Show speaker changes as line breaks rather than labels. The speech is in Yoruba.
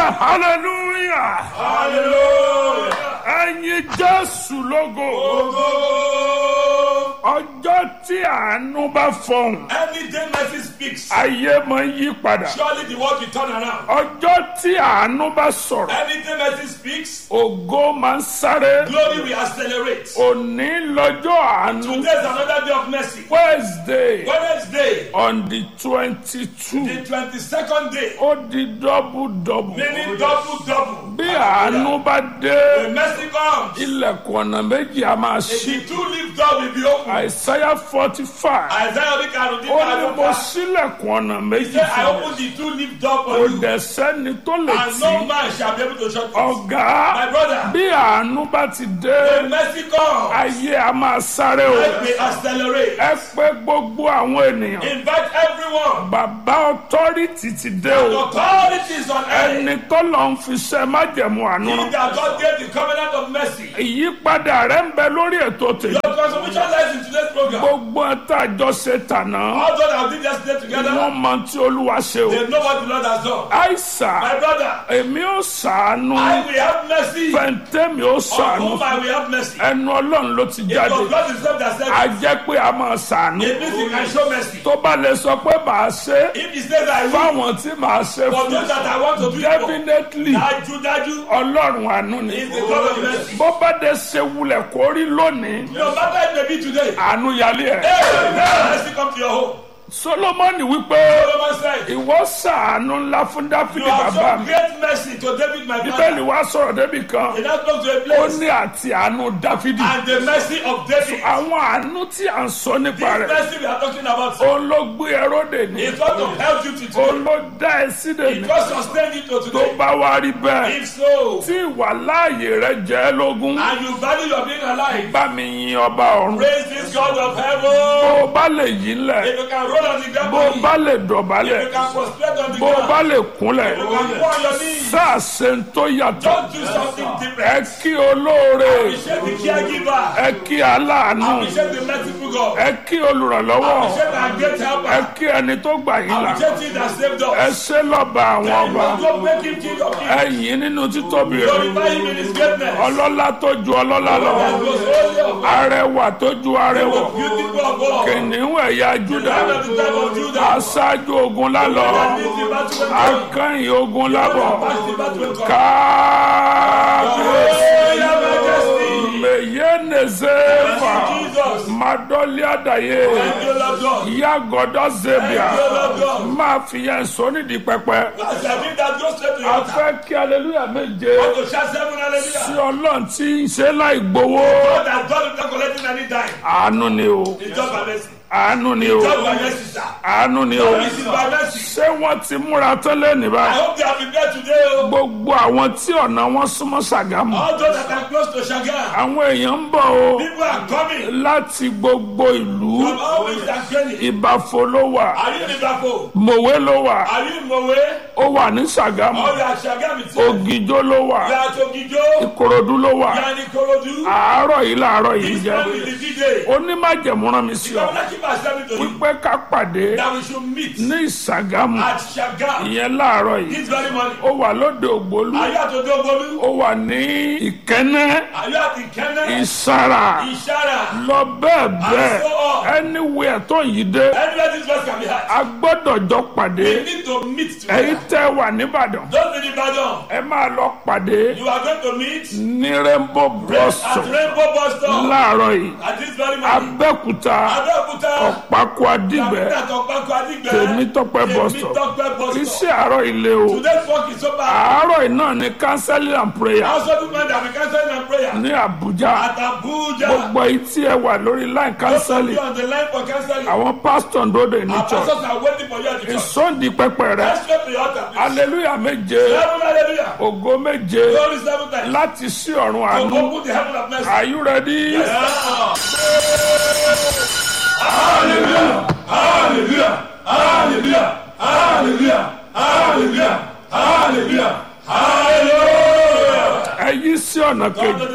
hallelujah
Hallelujah.
ẹ̀yin jésù lógo
Ogo.
ọjọ́ tí àánú bá fọhùn
Every day mercy speaks.
ayé máa ń yí padà
Surely the world will turn around.
ọjọ́ tí àánú bá sọ̀rọ̀
Every day mercy speaks.
ògo máa ń sáré
Glory will accelerate.
òní lọ́jọ́ àánú
Today is another day of mercy.
wednesday
Wednesday,
on the twenty-two
the twenty-second day,
ó di double double
meaning double double.
bí àánú bá dé
When mercy comes,
ilẹ̀kùn ọ̀nà méjì a máa ṣí
the two lift door will be open.
àìsáyà forty five
Isaiah orí karùn-ún
ó ní mo
dín
sílẹ̀kùn ọ̀nà méjì
Say, I
fún ọ
open the two lift door for
kò
you,
dẹ̀ sẹ́ni tó lè
and
tì
no
í
man shall be able to shut it.
ọ̀gá
My brother,
bí àánú bá ti dé
when mercy comes,
ayé a máa sáré o
life will accelerate.
ẹ pé gbogbo àwọn ènìyàn
Invite everyone.
bàbá ọtọ́rìtì ti dé
The
o
authorities on earth.
ẹni tó lọ ń fi ṣe májẹ̀mú àánú
He
rán
that God gave the covenant of mercy.
ìyípadà rẹ ń bẹ lórí ètò tèmi
Your transformation lies in today's program.
gbogbo ẹ̀ta àjọṣe tànà
All those that did yesterday together,
wọ́n mọ tí olúwa ṣe o
they know what the Lord has done.
àìsà
My brother,
èmi ò sàánú
I will have mercy.
fẹ̀ǹtẹ́mi ò
On
sàánú
whom I will have mercy.
ẹnu ọlọ́run ló ti
It
jáde
was God himself that said,
a
it.
jẹ́ pé a máa sàánú
it means he can show mercy.
tó bá lè sọ pé màá ṣe
If he says I will,
fáwọn tí màá ṣe
for
fún
those that I want to do it for,
definitely
dájú dájú,
ọlọ́run àánú ni
is the God of mercy.
bó bá dé ṣe wulẹ̀ kó rí lónìí
No matter it may be today,
àánú yálé ẹ̀
hey, may mercy come to your home.
solomoni wípé
Solomon said,
ìwọ sàánú ńlá fún
You
dáfídì
have
bàbá
shown
mi
great mercy to David, my
bíbélì
father.
wá sọ̀rọ̀ débi kan
He now spoke to a
ó
place,
ní àti àánú dáfídì
and the mercy of David.
àwọn àánú tí à ń sọ nípa
This
rẹ̀
mercy we are talking about,
òun ló gbé ẹrọ́dè ní
is what to help you to
òun
today.
ló dá ẹ sídè ní
It was sustained you to
tó
today.
bá wá rí bẹ́ẹ̀
If so,
tí ìwà láàyè rẹ jẹ́ lógún
and you value your being alive,
bá mi yin ọba ọ̀run
praise this God of
bó
heaven.
o bá lè yí ńlẹ̀
If you can roll on the ground,
bó o
for me,
bá lè
if
dọ̀bálẹ̀
you can prostrate on the
bó o bá
ground,
lè kúnlẹ̀
if you can go on your knees,
sáà ṣe ń tó yàtọ̀
just do something
ẹ
different.
kí olóore
Appreciate the caregiver.
ẹ kí aláàánú
Appreciate the merciful God.
ẹ kí olùrànlọ́wọ́
Appreciate our great
ẹ
helper.
kí ẹni tó gbà yín là
Appreciate him that saved
ẹ
us.
ṣe lọ́ba àwọn
And
ọba
you go make him king of kings.
ẹ yìn nínú títóbi rẹ̀
Glorify him in his greatness.
ọlọ́lá tó ju ọlọ́lá lọ
That was holy of God.
arẹwà tó ju arẹwà
Beautiful of God.
kìnìún ẹ̀yà júdà
Lion of the tribe of Judah.
aṣáájú ogun lálọ
That leads the battle when God.
akẹ́yìn ogun lábọ̀
Pass the battle when God.
kábíyèsí
Oh, your majesty.
meyenezeva
Jesus.
madoliadaye
Thank you, Lord God.
yagodo zebia
Thank you, Lord God.
máa fi yẹn sọ nídìí pẹpẹ
As I did that, go straight to your
a
altar.
fẹ́ kí aleluya méje
Want to shout seven
sí
hallelujah.
ọlọ́run tí ń ṣe láì gbowó
God has done it, not collecting any dime.
àánú ni o
It's just by mercy.
àánú ni o
It's just by mercy, sir.
àánú ni o
This is by mercy.
ṣé wọ́n ti múra tẹ́lẹ̀ ní
I
báyìí
hope they have prepared today. oh.
gbogbo àwọn tí ọ̀nà wọn súnmọ́ ṣàgámù
All those that are close to Shagan.
àwọn èèyàn ń bọ̀ o
People are coming
láti gbogbo ìlú
from all ways and training.
ìbàfò ló wà
Are you in Liverpool?
mòwe ló wà
Are you in Mowe?
ó wà ní ṣàgámù
Or you are Shagam itself?
ògìjó ló wà
You are Togijo?
ìkòròdú ló wà
You are in Ikorodu?
àárọ̀ yìí láàárọ̀ yìí
This
jẹ́
man is the DJ.
onímájẹ̀mú rán mi sí ọ
Governor keep accepting to you
wípé ká pàdé
that we should meet
ní ìṣàgámù
at Shagam
ìyẹn láàárọ̀ yìí
this very morning.
ó wà lóde ògbólú
Are you at Odogbolu?
ó wà ní ìkẹ́nẹ́
Are you at Ikene?
ìsara
Ishara?
lọ bẹ́ẹ̀ bẹ́ẹ̀
so on.
anywhere tó yìí dé
Anywhere this verse can be heard.
a gbọ́dọ̀ jọ pàdé
We need to meet
èyí
together.
tẹ́ wà nìbàdàn
Don't be Ibadan.
ẹ máa lọ pàdé
You are going to meet
ní rainbow bus
at
stop
Rainbow Bus Stop
láàárọ̀ yìí
at this very morning.
abẹ́òkúta
Abẹ́òkúta.
ọ̀pákó adìgbẹ́
Capital Tọ́pẹ́kọ̀ Adigbe.
Tèmítọ́pẹ́ bus stop
Tèmítọ́pẹ́ bus stop.
iṣẹ́ àárọ̀ ilé o
Today's work is over.
àárọ̀ yìí náà ni counseling and prayer
Also do man that we cancel and prayer.
ní Àbújá
At Abuja.
gbogbo yìí tí ẹ wà lórí line
Those of
counseling
you on the line for cancelling.
àwọn pastor ń dóde ní
Our
church
pastors are waiting for you at the church.
ìsọ̀ndì pẹpẹ rẹ
Let's go to the altar, please.
hallelujah méje
Seven hallelujah.
ògo méje
Glory seven times.
láti sí ọ̀run
To
àánú
open the heaven of mercy.
are you ready?
Hallelujah. Hallelujah. Hallelujah. Hallelujah. Hallelujah. Hallelujah. Hallelujah.
ẹ yí sí ọ̀nà
Go to
kejì